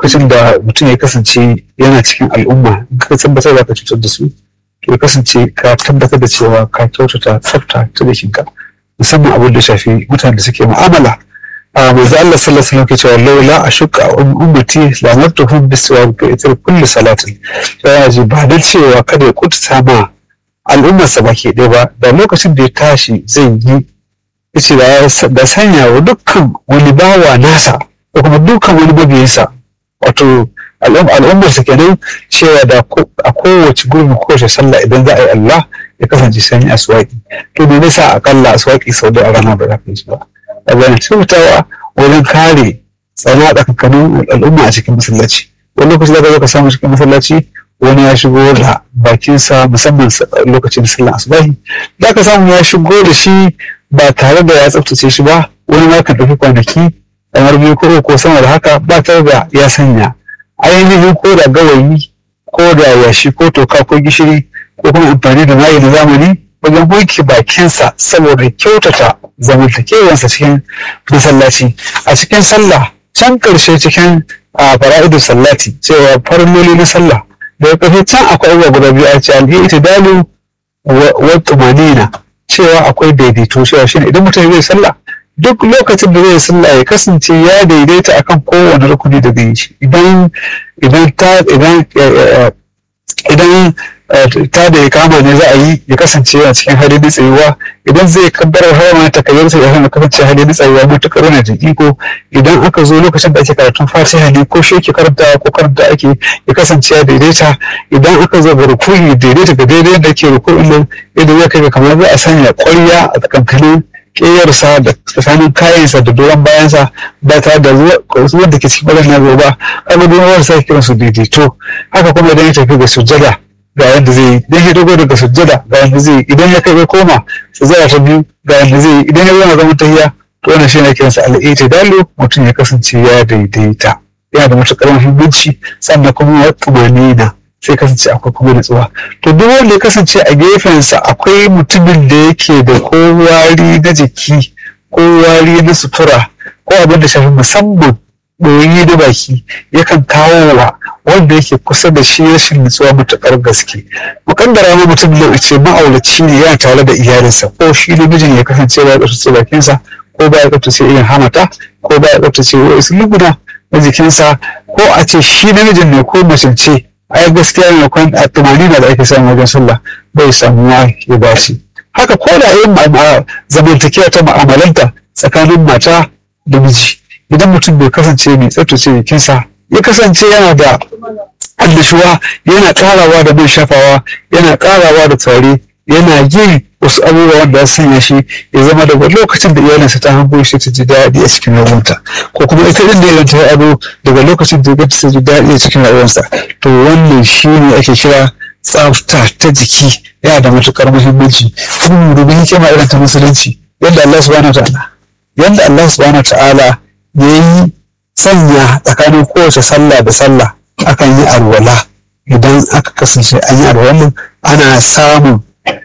lokacin da mutum ya kasance yana cikin al'umma ka tabbatar da ka cutar da su to ya kasance ka tabbatar da cewa ka kyautata tsafta ta jikinka musamman abin da shafi mutanen da suke mu'amala a manzo Allah sallallahu alaihi wasallam ke cewa laula ashqa ummati la martuhum biswab fi itr kulli salatin ya ji ba da cewa kada ya kututa ma al'ummar sa baki ɗaya ba da lokacin da ya tashi zai yi yace da sanya wa dukkan wani bawa nasa ko kuma dukkan wani mabiyansa wato al'ummar sa kenan cewa da a kowace gurbin kowace sallah idan za a yi Allah ya kasance sanyi aswaki to me nasa akalla aswaki sau da a rana ba za ka yi ba a bayan taimakawa wajen kare tsana tsakankanin al'umma a cikin masallaci wani lokaci zaka zo ka samu cikin masallaci wani ya shigo da bakinsa musamman lokacin sallar asubahi za ka samu ya shigo da shi ba tare da ya tsaftace shi ba wani ma kan ɗauki kwanaki kamar biyu ko ko sama da haka ba tare da ya sanya ainihin ko da gawayi ko da yashi ko toka ko gishiri ko kuma amfani da mayi na zamani wajen wanke bakinsa saboda kyautata zamantakewarsa cikin masallaci a cikin sallah can ƙarshe cikin a fara'idu sallati cewa farilloli na sallah daga ƙarshe can akwai abubuwa guda biyu a ce alhi itidalu wa tumanina cewa akwai daidaito cewa shine idan mutum zai sallah duk lokacin da zai sallah ya kasance ya daidaita akan kowane rukuni da zai yi idan idan ta idan idan ta da ya kama ne za a yi ya kasance a cikin hali na tsayuwa idan zai kabbarar harama ta kayyar sa ya kasance hali na tsayuwa matuƙar yana da iko idan aka zo lokacin da ake karatun fatiha ne ko shi karanta ko karanta ake ya kasance ya daidaita idan aka zo ga rukuni daidaita ga daidai da ke rukunin nan yadda zai kai kamar za a sanya ƙwarya a tsakankanin ƙeyarsa da tsakanin kayansa da doron bayansa ba tare da ruwan da ke cikin ɓarin na zo ba kaga doron ruwan sa kiransu daidaito haka kuma idan ya tafi ga sujjada ga yadda zai yi idan ya dogo daga sujjada ga yadda zai yi idan ya kai ya koma sujjada ta biyu ga yadda zai yi idan ya zama zaman tahiya to wannan shi ne kiransa al'ita dalo mutum ya kasance ya daidaita yana da matuƙar muhimmanci sannan kuma ya tumanina sai kasance akwai kuma nutsuwa to duk wanda ya kasance a gefensa akwai mutumin da yake da ko wari na jiki ko wari na sutura ko abin da shafi musamman ɗoyi da baki yakan kawo wa wanda yake kusa da shi rashin nutsuwa matuƙar gaske mukaddara ma mutum da ce ma'aulaci ne yana tare da iyalinsa ko shi namijin ya kasance ba ya tsaftace bakinsa ko ba ya tsaftace irin hamata ko ba ya tsaftace wasu luguna na jikinsa ko a ce shi namijin ne ko mace ce ai gaskiya ne kwan a tumani da ake samu wajen sallah bai samuwa ya ba shi haka ko da yin zamantakewa ta ma'amalanta tsakanin mata da miji idan mutum bai kasance mai tsaftace jikinsa ya kasance yana da annashuwa yana karawa da mai shafawa yana karawa da tare yana yin wasu abubuwa wanda ya sanya shi ya zama daga lokacin da iyalinsa ta hango shi ta ji daɗi a cikin rayuwarta ko kuma ita din da idan ta yi ado daga lokacin da ya ta ji daɗi a cikin rayuwarsa to wannan shi ne ake kira tsafta ta jiki yana da matuƙar muhimmanci kuma mu dubi hikima irin ta musulunci yadda Allah subhanahu wa ta'ala yadda Allah subhanahu wa ta'ala ya yi sanya tsakanin kowace sallah da sallah akan yi alwala idan aka kasance an yi alwala ana samun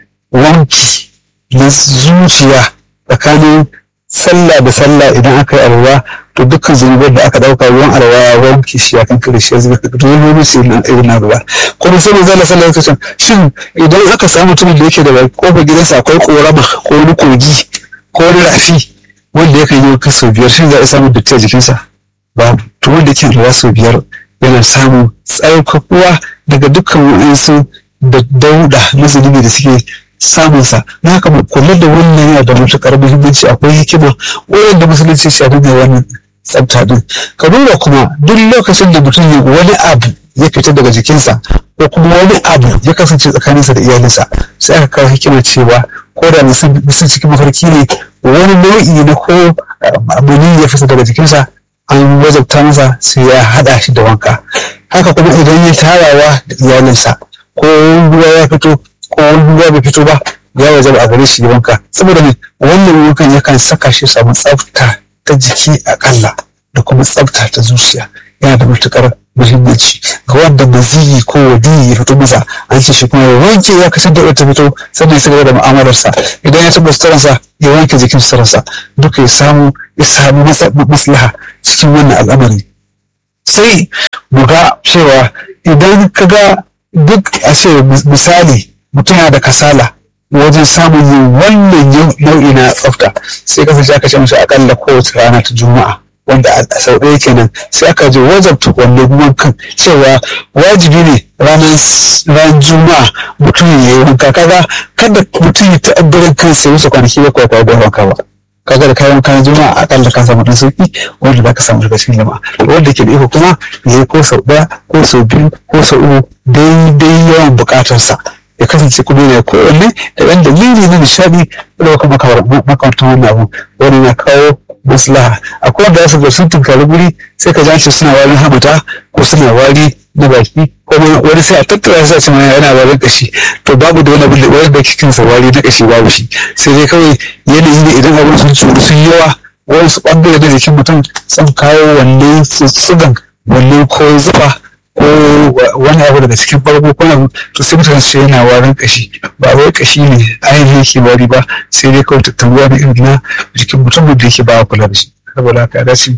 wanki na zuciya tsakanin sallah da sallah idan aka yi alwala to dukkan zunubar da aka dauka ruwan alwala wanki shi ya kan kare shi ya zuba duk wani su na irin na ruwa kuma sai manzo Allah sallallahu alaihi wasallam shin idan aka samu mutumin da yake da kofar gidansa akwai korama ko wani kogi ko wani rafi wanda yakan yi wa sau biyar shin za a samu datti a jikinsa babu to wanda yake ruwa sau biyar yana samun tsarkakuwa daga dukkan wa'ansu da dauda na zunubi da suke samunsa na haka mu kula da wannan yana da matuƙar muhimmanci akwai hikima wurin da musulunci shi da wannan tsafta din ka duba kuma duk lokacin da mutum ya wani abu ya fita daga jikinsa ko kuma wani abu ya kasance tsakaninsa da iyalinsa sai aka kawo hikimar cewa ko da mutum cikin mafarki ne wani nau'i na ko mani ya fita daga jikinsa an wajabta masa sai ya haɗa shi da wanka haka kuma idan ya tarawa da iyalinsa ko ruwa ya fito ko ruwa bai fito ba ya wajaba a gare shi wanka saboda ne wannan wankan yakan saka shi samu tsafta ta jiki akalla da kuma tsafta ta zuciya yana da matukar muhimmanci ga wanda maziyi ko wadiyi ya fito masa an ce shi kuma ya wanke ya kasance da ta fito sannan ya cigaba da mu'amalarsa idan ya taɓa suturarsa ya wanke jikin suturarsa duka ya samu ya samu maslaha cikin wannan al'amari sai mu ga cewa idan ka ga duk a ce misali mutum yana da kasala wajen samun yin wannan nau'i na tsafta sai kasance aka ce mashi akalla kowace rana ta juma'a wanda a sau ɗaya kenan sai aka je wajabta wannan wankan cewa wajibi ne ranar juma'a mutum ya yi wanka kaga kada mutum ya ta'addarin kansa ya wuce kwanaki bakwai kwa bai wanka ba kaga da kayan kayan juma'a akalla ka samu dan sauki wanda za ka samu daga cikin jama'a wanda ke da iko kuma ya yi ko sau ɗaya ko sau biyu ko sau uku daidai yawan buƙatarsa ya kasance kuma yana kowanne da ɗan dalili na nishadi da kuma makamantan wannan abu wani na kawo maslaha akwai wanda za su ga sun tunkari guri sai ka ji suna warin hamata ko suna wari na baki ko wani sai a tattara sai a ce yana warin kashi to babu da wani abin da wani da cikin sa wari na kashi babu shi sai dai kawai yanayi ne idan abin sun tsoro sun yawa wani su bangare da jikin mutum sun kawo wanne sugan wanne ko zufa ko wani abu daga cikin farko ko abu to sai mutane su yana warin kashi ba wai kashi ne ainihin yake wari ba sai dai kawai tattaruwa na irin na jikin mutum da yake ba kula da shi saboda haka dace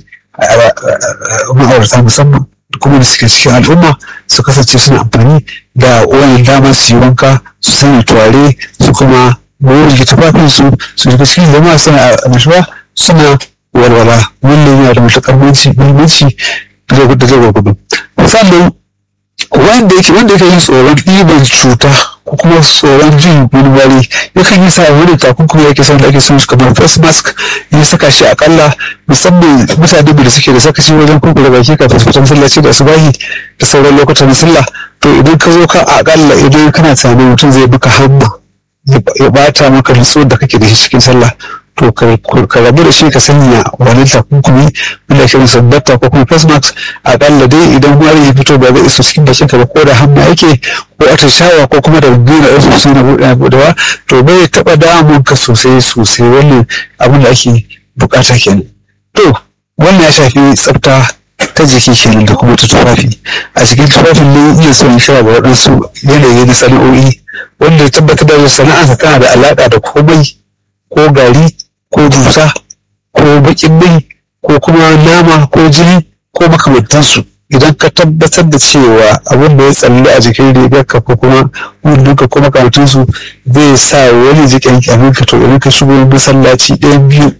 ma'aurata musamman kuma da suke cikin al'umma su kasance suna amfani da wani dama su yi wanka su sanya turare su kuma goge tufafin su su shiga cikin jama'a suna annashuwa suna walwala wannan yana da matuƙar muhimmanci da zai gwagwado sannan wanda yake wanda yake yin tsoron ɗiban cuta ko kuma tsoron jin wani wari yakan yi sa wani takunkumi yake son da ake son kamar face mask ya saka shi akalla musamman mutane da suke da sakaci wajen kurkure baki kafin su fita masallaci da asubahi da sauran lokutan na sallah to idan ka zo ka akalla idan kana tunanin mutum zai buka hamma ya bata maka nutsuwar da kake da shi cikin sallah to ka rabu da shi ka sanya wani takunkumi wanda ke sabbata ko kuma face mask akalla dai idan wari ya fito ba zai iso cikin bakin ka ba ko da hamma yake ko atishawa ko kuma da gina ɗan sosai na buɗe buɗewa to bai taɓa damun ka sosai sosai wannan abin da ake bukata kenan to wannan ya shafi tsafta ta jiki kenan da kuma ta tufafi a cikin tufafin ne iya son shara ga waɗansu yanayi na sana'o'i wanda ya tabbatar da sana'arsa tana da alaƙa da komai ko gari ko dusa ko bakin mai ko kuma nama ko jini ko makamantansu idan ka tabbatar da cewa abin da ya tsalle a jikin rigarka ko kuma wundunka ko makamantansu zai sa wani jikin kyaminka to idan ka shigo masallaci ɗayan biyu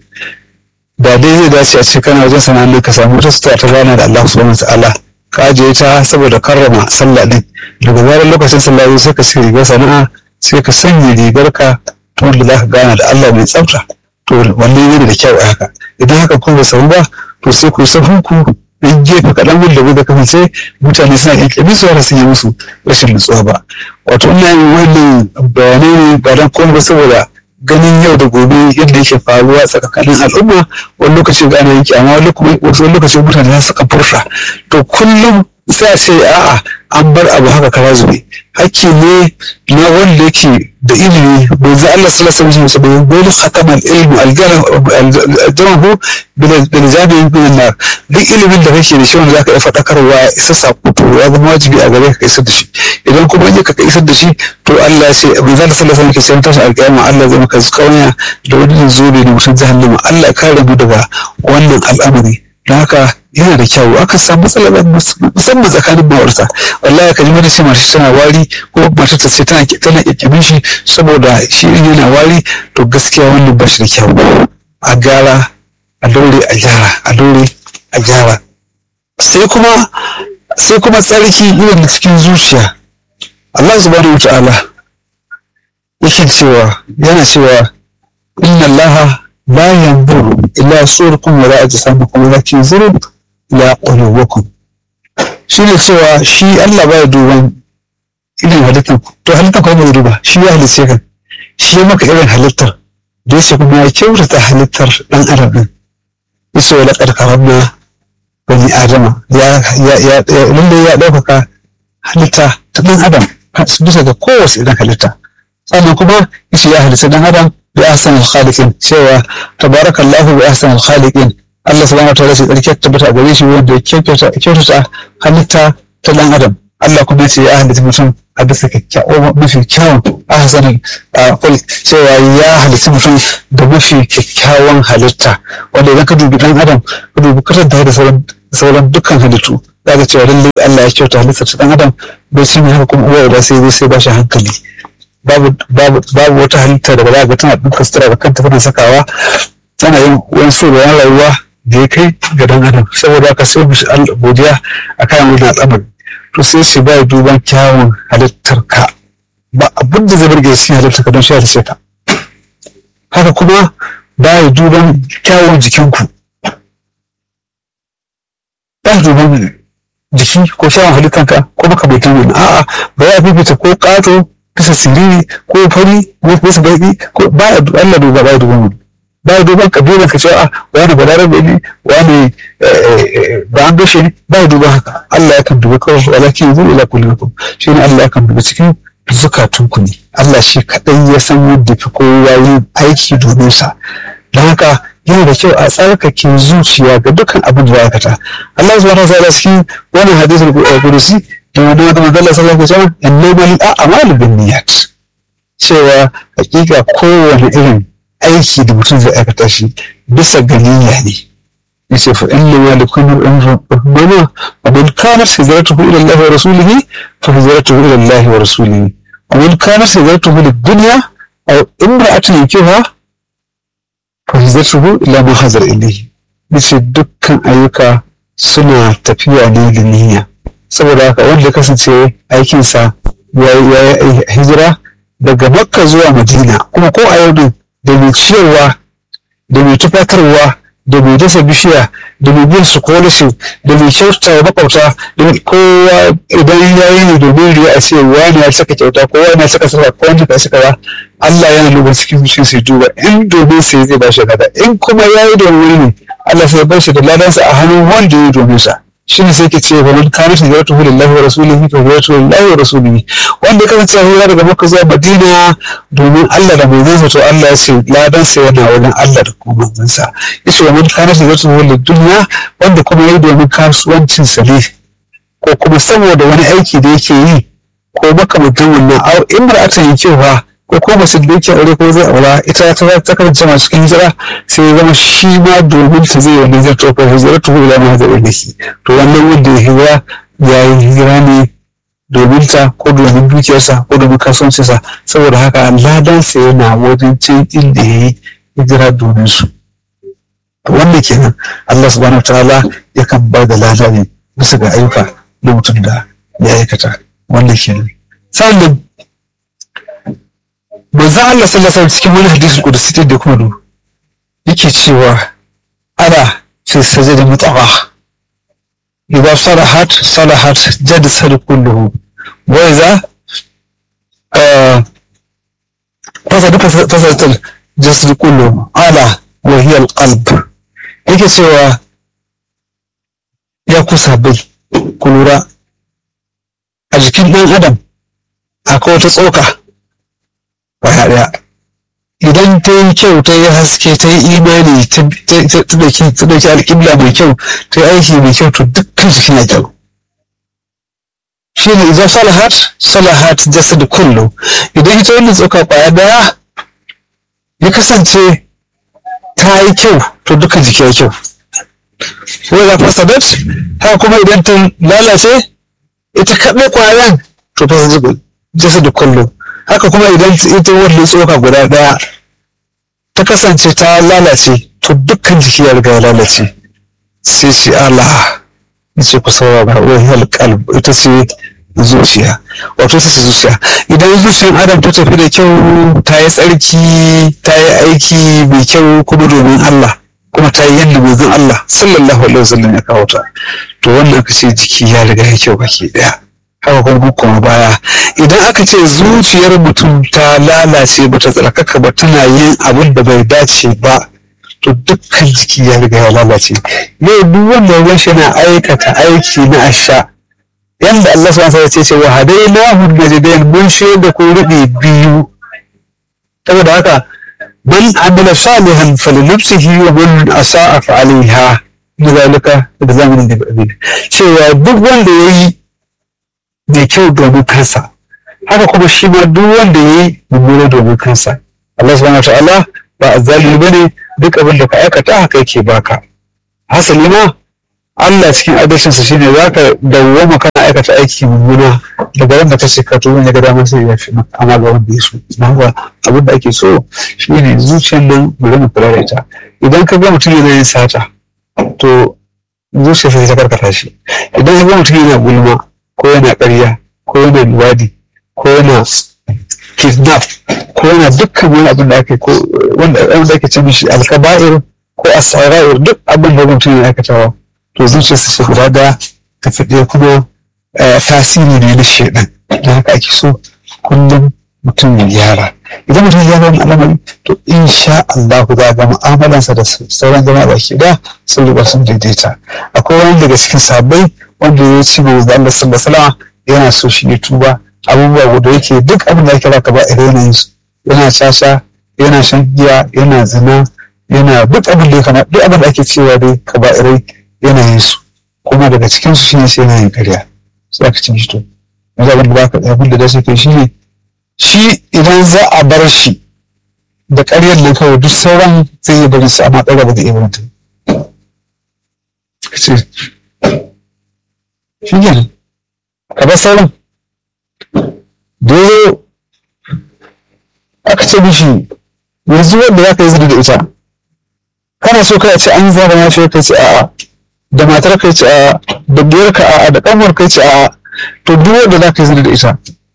da dai zai dace a cikin kana wajen sana'ar ka samu wata sutura ta rana da Allah subhanahu wa ta'ala ka ajiye ta saboda karrama sallah din daga zarar lokacin sallah sai ka sai rigar sana'a sai ka sanya rigarka ta wanda za ka gana da Allah mai tsafta to wannan yana da kyau a haka idan haka kuma bai samu ba to sai ku sahun ku dan gefe kaɗan wanda bai da kasance mutane suna ƙyanƙyamin su har sun yi musu rashin nutsuwa ba wato ina yin wannan bayanai ne ba dan komai ba saboda ganin yau da gobe yadda yake faruwa tsakanin al'umma wani lokaci ga ana yanki amma wani lokaci mutane za su furta to kullum sai a ce a'a an bar abu haka kara zube hakki ne na wanda yake da ilimi bai za Allah sallallahu alaihi wasallam bai dole khatamal ilmu aljamahu bil jami'in min nar duk ilimin da kake da shi wanda zaka iya fadakarwa isa sako to ya zama wajibi a gare ka isar da shi idan kuma in ka isar da shi to Allah ya ce bai za sallallahu alaihi wasallam ke cewa tashi alƙiyama Allah zai maka zuƙawanya da wani zobe ne mutum jahannama Allah ya kare mu daga wannan al'amari don haka yana da kyau aka samu matsala musamman tsakanin ma'aurata wallahi ka ji wani ce mace tana wari ko mace ta ce tana tana kyakkyamin shi saboda shi yana wari to gaskiya wannan ba shi da kyau a gyara a daure a gyara a daure a gyara sai kuma sai kuma tsarki irin da cikin zuciya Allah subhanahu wata'ala yake cewa yana cewa inna Allah la yanzuru ila surakum wala ajsamakum walakin yanzuru ila qulubikum shine cewa shi Allah baya duban irin halittar to halittar kuma bai duba shi ya halice ka shi ya maka irin halittar da yake kuma ya kyautata halittar dan adam din yace wa laqad karamna bani adama ya ya ya lalle ya ɗaukaka halitta ta dan adam bisa ga kowace irin halitta sannan kuma yace ya halitta dan adam bi ahsanil khaliqin cewa tabarakallahu bi ahsanil khaliqin Allah subhanahu wa ta'ala sai tsarki tabbata a gare shi wanda ya kyautata halitta ta dan adam Allah kuma ce ya halitta mutum a bisa kyakkyawan mafi kyawun ahsanin kul cewa ya halitta mutum da mafi kyakkyawan halitta wanda idan ka dubi dan adam ka dubi kasanta da sauran sauran dukkan halittu za ka cewa lallai Allah ya kyauta halittar ta dan adam bai sun haka kuma uwa da sai zai sai ba shi hankali babu babu babu wata halitta da ba za ga tana duka sutura da kanta tana sakawa tana yin wani so da rayuwa da ya kai ga dan adam saboda haka sai mu Allah godiya akan wannan al'amari to sai shi bai duban kyawun halittar ka ba abin da zai burge shi halittar ka don shi halitta ka haka kuma bai duban kyawun jikinku ba duban jiki ko kyawun halittanka ko makamantan wani a'a ba ya fifita ko ƙato bisa siriri ko fari ko bisa baki ko ba ya Allah duba ba ya duban wani ba ya duban kabilan ka cewa wani balarabe ne wani ba an gashe ne ba ya duba haka Allah ya kan duba kawai walakin yanzu ila kullukum shi ne Allah ya kan duba cikin zukatunku ne Allah shi kaɗai ya san yadda fi kowa yin aiki domin sa don haka yana da kyau a tsarkake zuciya ga dukkan abin da ya aikata Allah subhanahu wa ta'ala cikin wannan hadisul qudusi da wani wata magana sallallahu alaihi wasallam innama lil a'malu binniyat cewa hakika kowane irin aiki da mutum zai aikata shi bisa ga niyya ne yace fa inna ma likulli imrin rabbana wa man kanat hijratuhu ila Allah wa rasulihi fa hijratuhu ila Allah wa rasulihi wa man kanat hijratuhu lid dunya aw imra'atin yankiha fahizatuhu ila ma hazar ilayhi yace dukkan ayyuka suna tafiya ne da niyya saboda haka wanda ya kasance aikinsa ya yi hijira daga makka zuwa madina kuma ko a yau din da mai ciyarwa da mai tufatarwa da mai dasa bishiya da mai bin scholarship da mai kyautata wa makwabta da kowa idan ya yi ne domin riya a ce wani ya saka kyauta ko wani ya saka sarfa ko wani ya saka ba Allah yana duba cikin zuciya sai duba in domin sai zai ba shi gada in kuma ya yi domin ne Allah sai bar shi da ladansa a hannun wanda ya yi domin sa shi ne sai ke ce ba man kana shi zaratu hu lillahi wa rasulihi fa zaratu lillahi wa rasulihi wanda ya kasance ya daga makka zuwa madina domin Allah da manzansa to Allah ya ce ladan sa yana wajen Allah da kuma manzansa yace wa man kana shi zaratu hu lidunya wanda kuma ya yi domin kasuwancin sa ne ko kuma saboda wani aiki da yake yi ko makamantan wannan au imra'atan yankewa ko ko mace da yake aure ko zai aura ita ta ta kasance masu cikin hijira sai ya zama shi ma domin ta zai wani zai tofa hijira to ila ma zai da shi to wannan wanda ya hijira ya yi hijira ne domin ta ko domin dukiyarsa ko domin kasuwancinsa saboda haka ladansa yana wajen cin inda ya yi hijira domin su wanda kenan Allah subhanahu wa ta'ala yakan ba da lada ne bisa ga ayyuka na mutum da ya aikata wanda kenan sannan manzan Allah sallallahu alaihi cikin wani hadisi kudusi da kuma du yake cewa ana fi sajada mutawa idan salahat salahat jad sal kulluhu wa idza fasada fasada jasad kulluhu ala wa hiya alqalb yake cewa ya kusa bai kulura a jikin ɗan adam akwai wata tsoka kwaya ɗaya idan ta yi kyau ta yi haske ta yi imani ta ɗauki alƙibla mai kyau ta yi aiki mai kyau to dukkan jikin ya kyau shi ne idan salahat salahat jasad kullu idan ita wannan tsoka kwaya ɗaya ya kasance ta yi kyau to dukkan jiki ya kyau wai za fasadat haka kuma idan ta lalace ita kaɗai kwayan to fasadat jasad kullu haka kuma idan ita wannan tsoka guda ɗaya ta kasance ta lalace to dukkan jiki ya riga ya lalace sai shi Allah ya ce ku saurara wahiyar kalb ita ce zuciya wato ita ce zuciya idan zuciyar adam ta tafi da kyau ta yi tsarki ta yi aiki mai kyau kuma domin Allah kuma ta yi yadda manzon Allah sallallahu alaihi wasallam ya kawo ta to wannan aka ce jiki ya riga ya kyau baki daya haka kuma kuma baya idan aka ce zuciyar mutum ta lalace bata tsarkaka ba tana yin abin da bai dace ba to dukkan jiki ya riga ya lalace yau duk wanda ya shi na aikata aiki na asha yanda Allah subhanahu wa ta'ala ce wa hadainahu najdain mun da ko rubi biyu saboda haka man amila salihan falinafsihi wa man asa'a fa alaiha lidhalika da zamanin da abin cewa duk wanda yayi mai kyau domin kansa haka kuma shi ma duk wanda ya yi mummuna domin kansa Allah subhanahu wa ta'ala ba azzalimi bane duk abin da ka aikata haka yake baka hasali ma Allah cikin adalcinsa shine za ka dawwama kana aikata aiki mummuna daga wanda ka ce ka tuba ne ga dama sai ya fi maka amma ga wanda ya so na abin da ake so shine zuciyar nan mu zama kula da ita idan ka ga mutum yana yin sata to zuciyarsa sai ta karkata shi idan ka ga mutum yana gulma ko yana ƙarya ko yana luwadi ko yana kidnap ko yana dukkan wani abin da ake ko wanda wanda ake ce mishi alkaba'ir ko asara'ir duk abin da mutum yana aikatawa to zuciyarsa ce guda da ta fiɗe kuma tasiri ne na shaidan don haka ake so kullum mutum ya gyara idan mutum ya gyara wani al'amari to insha Allah za ga mu'amalansa da sauran jama'a baki da sun riga sun daidaita akwai wani daga cikin sabbai wanda ya ci ma manzo Allah sallallahu alaihi wasallam yana so shi ya tuba abubuwa guda yake duk abin da ake raka ba irin yanayin su yana caca yana shan giya yana zina yana duk abin da ya kana duk abin da ake cewa dai ka ba irai yanayin su kuma daga cikin su shine sai yanayin karya sai aka cin shi to yanzu abin da ba ka abin da dace kai shine shi idan za a bar shi da ƙaryar nan kawai duk sauran zai yi bari su amma ɗaga ba da iya mutum ka ce shi kenan ka bar sauran da ya aka ce mishi yanzu wanda za ka yi zina da ita kana so kai a ce an yi zaba mafi kai ce a'a da matar kai ce a'a da biyar ka a'a da kanwar kai ce a'a to duk wanda za ka yi zina da ita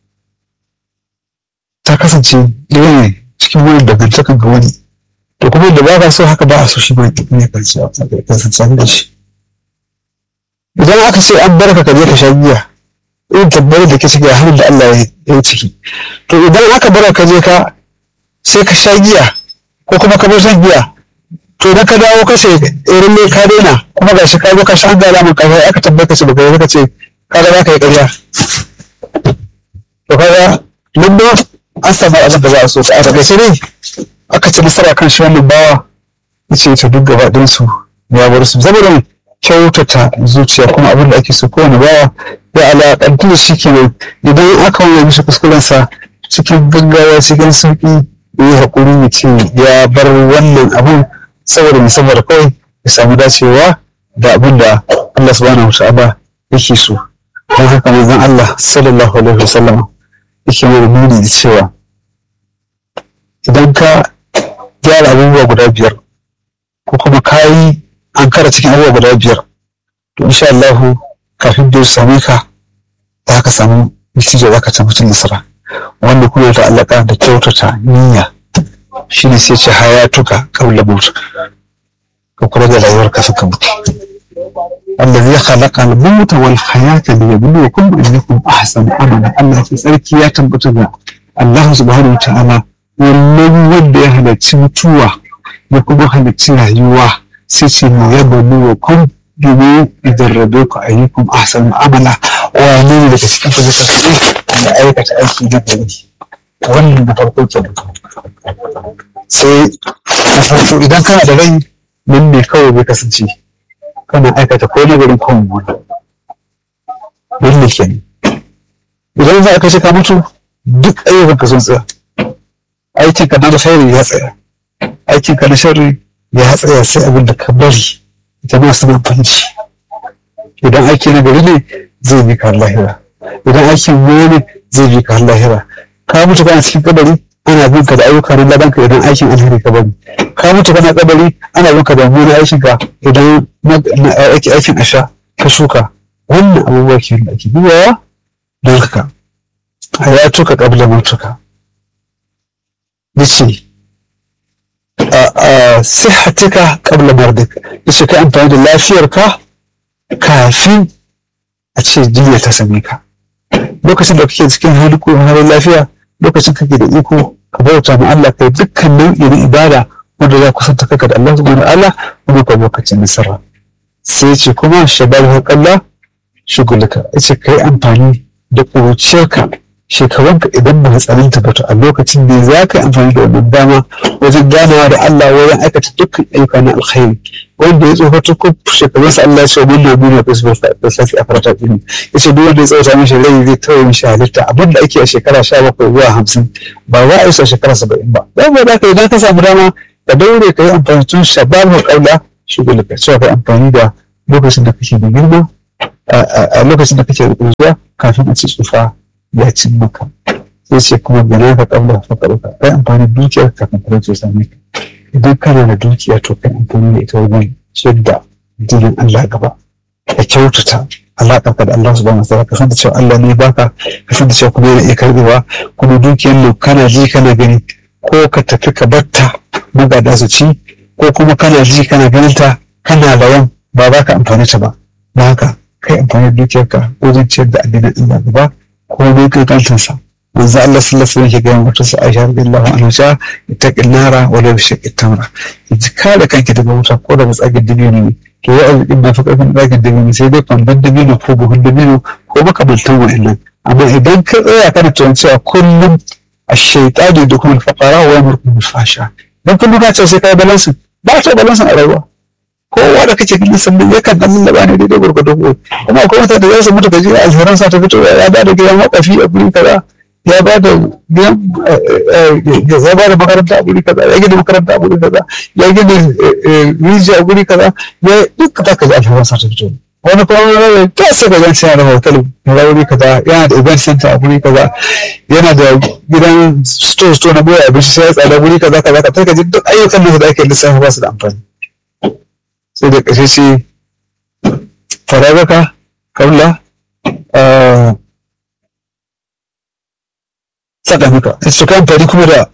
ta kasance ɗaya ne cikin wani dangantakan ga wani to kuma da ba ka so haka ba a so shi ba ne kasance da shi idan aka ce an barka ka je ka sha giya irin tabbar da ke ciki a hannun da Allah ya yi ciki to idan aka bar ka je ka sai ka sha giya ko kuma ka bar shan giya to idan ka dawo ka ce irin ne ka daina kuma ga shi ka zo ka sha an gala ka sai aka tabbata ce baka yi ka ce ka ga za ka yi ƙarya to kaga nan ma an samu abin da za a so a takaice ne aka ci nasara kan shi wannan bawa ya ce ta duk gaba ɗinsu ya bar su saboda kyautata zuciya kuma abin da ake so kowane bawa ya alaƙantu da shi kenan idan aka wani mishi kuskurensa cikin gaggawa cikin sauƙi ya yi haƙuri ya ce ya bar wannan abun saboda musamman kawai ya samu dacewa da abin da Allah subhanahu wa ta'ala yake so don haka manzon Allah sallallahu alaihi wasallam yake mana nuni da cewa idan ka gyara abubuwa guda biyar ko kuma ka yi an kara cikin abubuwa guda biyar to insha Allah kafin da su same ka za ka samu natijar za ka ci mutum nasara wanda kuma ta alaka da kyautata niyya shine sai ce hayatuka qabla mautuka ka kula da rayuwarka suka mutu الذي خلق الموت والحياة ليبلوكم أيكم أحسن عملا الله في سركي يا تنبتنا الله سبحانه وتعالى wannan wanda ya halarci mutuwa ya kuma halarci rayuwa sai ce mu yaba mu wa kun domin idan rabe ku ayyukum ahsan amala wane ne daga cikin ku zai kasance ya aikata aiki na gari wannan na farko ke sai na farko idan kana da rai nan ne kawai bai kasance kana aikata ko na garin ko mummuna wannan ke ne idan za a kashe ka mutu duk ayyukan ka sun tsaya aikin ka na alkhairi ya tsaya aikin ka na sharri ya tsaya sai abin da ka bari jama'a suna amfani idan aiki na gari ne zai bi ka lahira idan aikin wani zai bi ka lahira ka mutu kana cikin kabari ana bin ka da ayyuka na ladan ka idan aikin alheri ka bari ka mutu kana kabari ana bin ka da wani aikin ka idan aikin asha ka shuka wannan abubuwa ke da ake biyawa don haka hayatuka qabla mautuka yace a sihatika qabla mardik yace ka amfani da lafiyarka kafin a ce jinya ta same ka lokacin da kake cikin hali ko halin lafiya lokacin kake da iko ka bauta ma Allah kai dukkan nau'i na ibada wanda za ku kusanta kanka da Allah subhanahu wa ta'ala kuma ka lokacin nasara sai ce kuma shababu haƙalla shugulka yace kai amfani da ƙuruciyarka shekarunka idan ba tsananta ba to a lokacin ne za ka yi amfani da wannan dama wajen ganawa da Allah wajen aikata dukkan ayyuka na alkhairi wanda ya tsofa tukun shekarunsa Allah ya ce mun na nuna da su da safi a farata ɗin ya ce duk wanda ya tsawata mishi rai zai tawaye mishi halitta abin da ake a shekara sha bakwai zuwa hamsin ba za a yi su a shekara saba'in ba dan ba za ka idan ka samu dama ka daure ka yi amfani tun shababu ƙaula shugulka cewa ka yi amfani da lokacin da kake da girma a lokacin da kake da ƙuruciya kafin a ci tsufa ya cin maka sai ce kuma gana ka kabla fa karuka kai amfani dukiyar kafin talauci ya same ka idan kana da dukiya to kai amfani da ita wajen ciyar da dinin Allah gaba ka kyautata alaƙar ka da Allah subhanahu wa ta'ala ka san da cewa Allah ne baka ka san da cewa kuma yana iya karbewa kuma dukiyar nan kana ji kana gani ko ka tafi ka batta magada su ci ko kuma kana ji kana ganin ta kana rawan ba za ka amfani ta ba na haka kai amfani da dukiyarka wajen ciyar da addinin Allah gaba ko ne kai kantansa manzo Allah sallallahu alaihi wasallam ke gaya wata sa Aisha radiyallahu anha cewa ittaqin nara wa la bishaqqi tamra ki kare kanki daga wuta ko daga tsagin dabino ne to ya arzikin na fi karfin tsagin dabino sai dai kwandon dabino ko buhun dabino ko makamantan wa'annan amma idan ka tsaya kana tuwan cewa kullum الشيطان يدخل الفقراء ويامركم بالفحشاء dan kullum ka ce sai kai balansin ba ta balansin a rayuwa kowa da kake ganin sannan yakan dan lallaba ne daidai gurgudu ko kuma akwai wata da za su mutu gaji alheran sa ta fito ya ba da gidan wakafi a guri kaza ya ba da gidan ya ba da makaranta a guri kaza ya gina makaranta a guri kaza ya gina rijiya a guri kaza ya duk za ka ji alheran sa ta fito wani kuma wani ta sai ga janci yana da hotel na wuri kaza yana da event center a guri kaza yana da gidan store store na boye abinci sai ya tsada guri kaza kaza ka taka ji duk ayyukan nan da ake lissafa ba su da amfani sai da ƙarshe ce faragaka kaula tsada maka su kan fari kuma da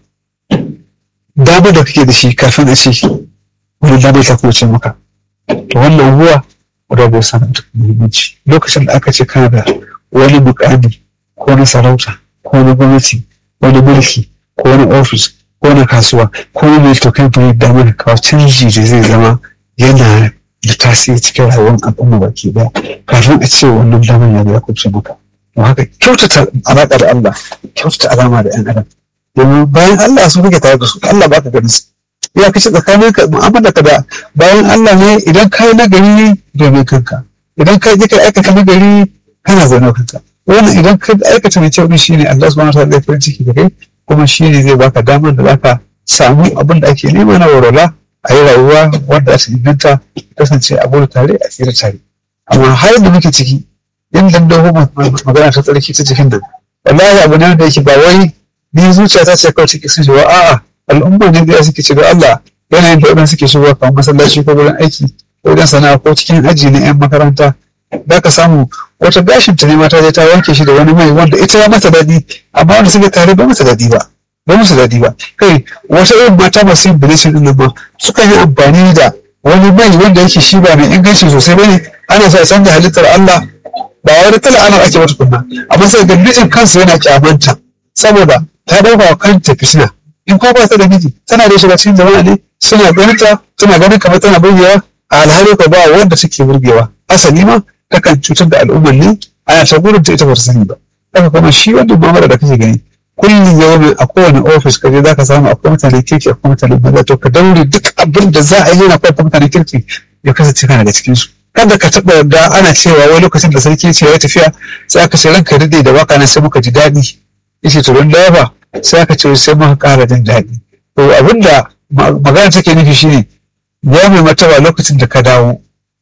damar da kake da shi kafin a ce wani damar ta kuce maka to wannan ruwa rabu sana da muhimmanci lokacin da aka ce kana da wani mukami ko na sarauta ko na gwamnati wani mulki ko wani ofis ko na kasuwa ko na mai tokai bai damar kawo canji da zai zama yana da tasiri cikin rayuwar al'umma baki daya kafin a ce wannan damar ya ya kuce maka don haka kyautata alaƙa da Allah kyautata alama da 'yan adam domin bayan Allah su kake tare da su Allah baka ganin su ya kace tsakanin ka mu'amala ka da bayan Allah ne idan ka yi nagari domin kanka idan ka je ka aikata nagari kana zaune kanka wannan idan ka aikata mai kyau shine Allah subhanahu wa ta'ala ya farin ciki da kai kuma shine zai baka damar da zaka samu abin da ake nema na warwala a yi rayuwa wanda za ta inganta kasance a gudu tare a tsira tare amma har da muke ciki yin dandaho magana ta tsarki ta cikin nan wallahi abu ne da yake ba wai ni zuciya ta ce kawai ciki sun shi a'a al'umma ne da suke ce da Allah yanayin da waɗanda suke shigowa kamar masallaci ko wurin aiki ko wajen sana'a ko cikin aji na 'yan makaranta za ka samu wata gashin ta ne mata je ta wanke shi da wani mai wanda ita ya mata daɗi amma wanda suke tare ba mata daɗi ba ba musu daɗi ba kai wata irin mata masu yin bilishin ɗin nan ma suka yi amfani da wani mai wanda yake shi ba mai inganci sosai ba ne ana so a canza halittar Allah ba wani kala ana ake wata kunna amma sai ga mijin kansa yana kyamanta saboda ta ɗauka wa kanta fitina in ko ba ta da miji tana da shiga cikin jama'a ne suna ganin ta suna ganin kamar tana burgewa a alhali ko ba wanda take burgewa asali ma takan cutar da al'ummar ne ana ta gurin ta ita ba ta sani ba haka kuma shi wannan mamara da kake gani kullum yau a kowane ofis kaje za ka samu akwai mutane kirki akwai mutane maza to ka daure duk abin da za a yi na akwai mutane kirki ya kasance kana daga cikin su kada ka taɓa yarda ana cewa wai lokacin da sarki ce ya tafiya sai aka ce ranka dade da waka nan sai muka ji daɗi yace to don ba sai aka ce sai muka ƙara jin daɗi to abinda magana take nufi shine ya mai martaba lokacin da ka dawo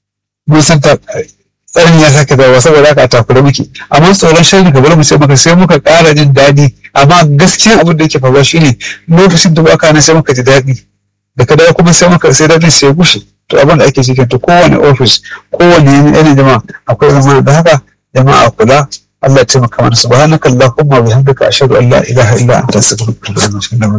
mun san ta tsarin ya sake dawo saboda haka a takura muke amma tsoron sharri ka bar mu sai muka sai muka ƙara jin daɗi amma gaskiyan abin da yake faruwa shine lokacin da baka nan sai muka ji daɗi da ka dawo kuma sai muka sai daɗin sai gushe to abin da ake cikin to kowane ofis kowane yanayin jama'a akwai zama da haka jama'a kula Allah ya taimaka mana subhanaka allahumma wa bihamdika ashhadu an la ilaha illa anta astaghfiruka wa atubu ilaik